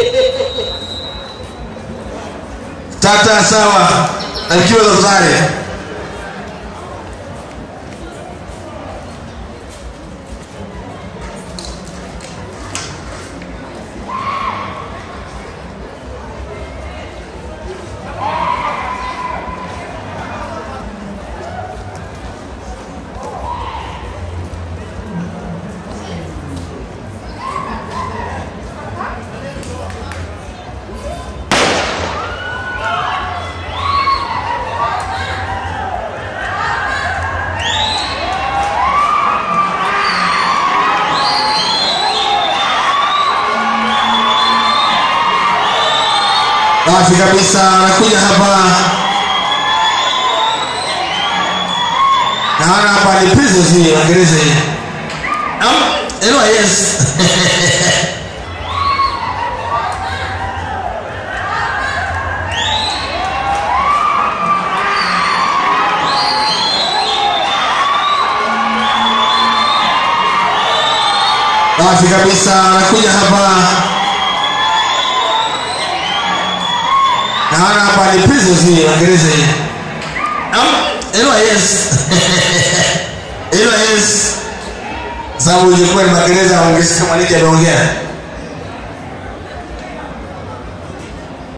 tata sawa alikiwa tafadhali safi kabisa anakuja hapa naona hapa ni prisons hii waingereza hii Am- hello yes safi kabisa anakuja hapa naona hapa ni prisons hii waingereza hii Am- hello yes hello yes sababu ilikuwa ni magereza ongesi kama niki ameongea